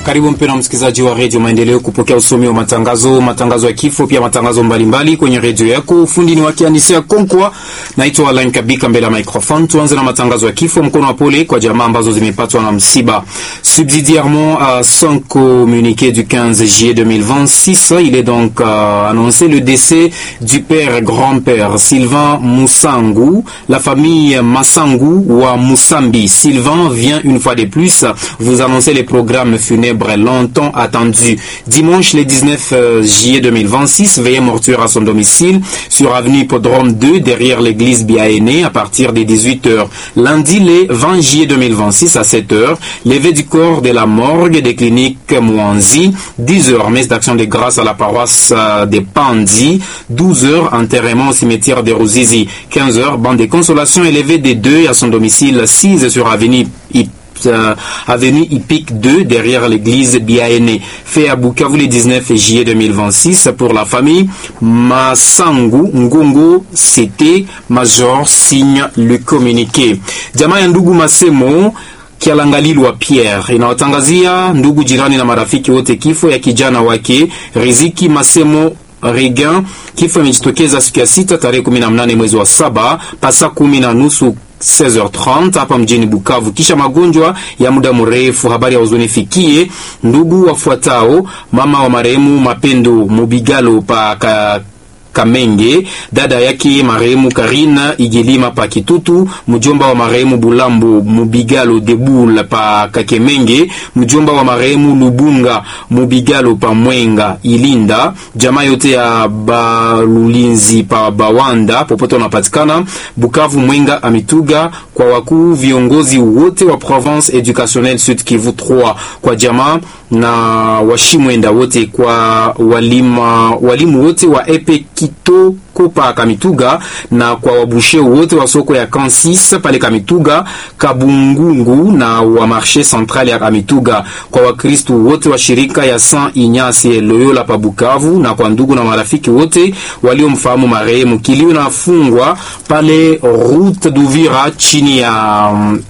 Karibu mpendwa msikilizaji wa redio Maendeleo kupokea usomi wa matangazo, matangazo ya kifo, pia matangazo mbalimbali kwenye redio yako. Ufundi ni wakianisia Konkwa, naitwa Alain Kabika mbele ya microphone. Tuanze na matangazo ya kifo. Mkono wa pole kwa jamaa ambazo zimepatwa na msiba. Subsidiairement à son communiqué du 15 juillet 2026, il est donc euh, annoncé le décès du père grand-père Sylvain Moussangu. La famille Massangu wa Moussambi. Sylvain vient une fois de plus vous annoncer les programmes funèbres longtemps attendus. Dimanche le 19 juillet 2026, veillée mortuaire à son domicile sur avenue Hippodrome 2 derrière l'église Biaéné à partir des 18h. Lundi le 20 juillet 2026 à 7h, levée du corps de la morgue des cliniques Mouanzi, 10h messe d'action de grâce à la paroisse des Pandi, 12h enterrement au cimetière de Rouzizi, 15h bande de consolation élevée des deux à son domicile 6 sur avenue euh, avenue Hippique 2 derrière l'église Biaéné. Fait à Bukavu le 19 juillet 2026 pour la famille Masangu Ngongo c'était Major signe le communiqué. Jamaa ya ndugu Masemo Kialangalilwa Pierre inawatangazia ndugu jirani na marafiki wote kifo ya kijana wake Riziki Masemo Regan. Kifo imejitokeza siku ya sita tarehe 18 mwezi wa saba pasa kumi na nusu 16h30 hapa mjini Bukavu, kisha magonjwa ya muda mrefu. Habari ya huzuni fikie ndugu wafuatao: mama wa marehemu Mapendo Mubigalo pa ka Kamenge, dada yake marehemu Karina Igilima pa Kitutu, mjomba wa marehemu Bulambo Mubigalo Debul pa Kakemenge, mjomba wa marehemu Lubunga Mubigalo pa Mwenga Ilinda, jamaa yote ya Balulinzi pa Bawanda popote wanapatikana Bukavu, Mwenga, Amituga, kwa wakuu viongozi wote wa province educationnelle Sud Kivu 3, kwa jamaa na washimwenda wote, kwa walima, walimu wote wa epe Kitoko pa Kamituga na kwa wabushe wote wa soko ya Kansis pale Kamituga, Kabungungu na wa marché central ya Kamituga, kwa wakristu wote wa shirika ya Saint Ignace Loyola pa Bukavu na kwa ndugu na marafiki wote waliomfahamu marehemu. Kilio nafungwa pale route d'Uvira chini ya um,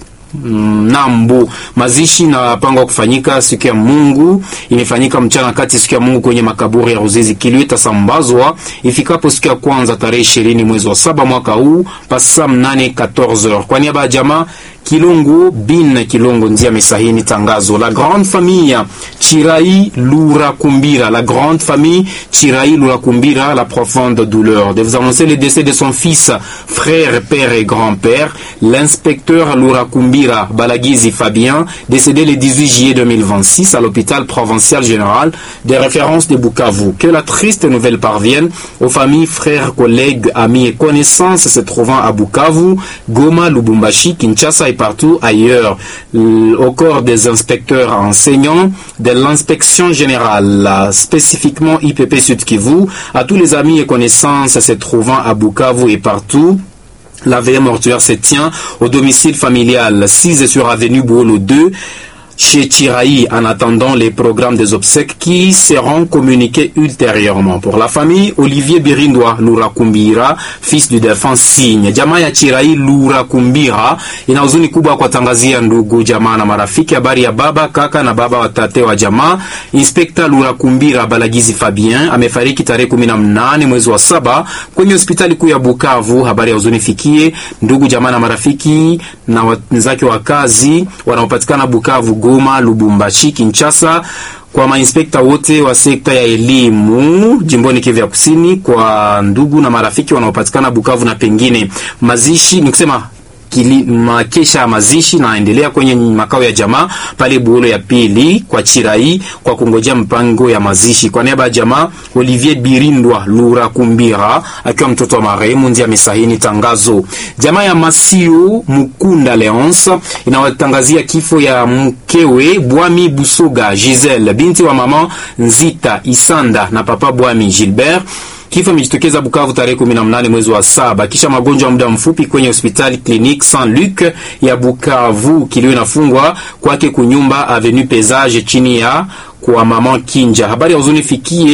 Nambu. Mazishi na pangwa kufanyika siku ya Mungu, imefanyika mchana kati siku ya Mungu kwenye makaburi ya Ruzizi. Kilio itasambazwa ifikapo siku ya kwanza tarehe ishirini mwezi wa saba mwaka huu pasa mnane 14h. Kwa niaba ya jamaa Kilongo bin Kilongo ndia mesahini tangazo. La grande famille Chirai Lura Kumbira, la grande famille Chirai Lura Kumbira, la profonde douleur de vous annoncer le décès de son fils, frère, père et grand-père, l'inspecteur Lura Kumbira Balagizi Fabien, décédé le 18 juillet 2026 à l'hôpital provincial général des références de Bukavu. Que la triste nouvelle parvienne aux familles, frères, collègues, amis et connaissances se trouvant à Bukavu, Goma, Lubumbashi, Kinshasa et partout ailleurs, au corps des inspecteurs enseignants de l'inspection générale, spécifiquement IPP Sud Kivu, à tous les amis et connaissances se trouvant à Bukavu et partout. La veille mortuaire se tient au domicile familial 6 sur avenue Bouolo 2 chez Chiraï en attendant les programmes des obsèques qui seront communiqués ultérieurement. Pour la famille, Olivier Birindwa Lura Kumbira, fils du défunt Signe. Jamaa ya Chiraï Lura Kumbira ina huzuni kubwa kwa tangazia ndugu jamaa na marafiki habari ya baba kaka na baba watate wa jamaa. Inspekta Lura Kumbira Balagizi Fabien amefariki tarehe 18 mwezi wa saba kwenye hospitali kuu ya Bukavu. Habari ya huzuni fikie ndugu jamaa na marafiki na wenzake wa kazi wanaopatikana Bukavu Goma, Lubumbashi, Kinshasa, kwa mainspekta wote wa sekta ya elimu jimboni Kivu ya Kusini, kwa ndugu na marafiki wanaopatikana Bukavu na pengine. Mazishi ni kusema Kili, makesha ya mazishi naendelea kwenye makao ya jamaa pale Buolo ya pili kwa Chirai kwa kungojea mpango ya mazishi. Kwa niaba ya jamaa, Olivier Birindwa Lura Kumbira akiwa mtoto wa marehemu ndiye amesahini tangazo. Jamaa ya Masio Mukunda Leonce inawatangazia kifo ya mkewe Bwami Busoga Giselle binti wa mama Nzita Isanda na papa Bwami Gilbert Kifo imejitokeza Bukavu tarehe 18 mwezi wa saba kisha magonjwa ya muda mfupi kwenye hospitali Clinique Saint Luc ya Bukavu. Kilio inafungwa kwake kunyumba Avenue Pesage chini ya kwa mama Kinja. Habari ya huzuni fikie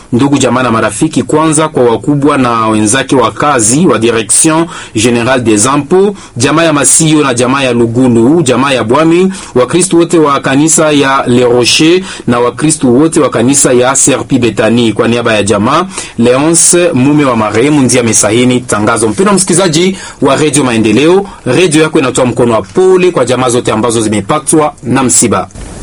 ndugu jamaa na marafiki, kwanza kwa wakubwa na wenzake wa kazi wa Direction Generale des Impôts, jamaa ya Masio na jamaa ya Lugulu, jamaa ya Bwami, Wakristo wote wa kanisa ya Le Rocher na Wakristo wote wa kanisa ya Serpi Betani. Kwa niaba ya jamaa Leonce mume wa marehemu ndiye amesahini tangazo. Mpendwa msikilizaji wa Radio Maendeleo, radio yako inatoa mkono wa pole kwa jamaa zote ambazo zimepatwa na msiba.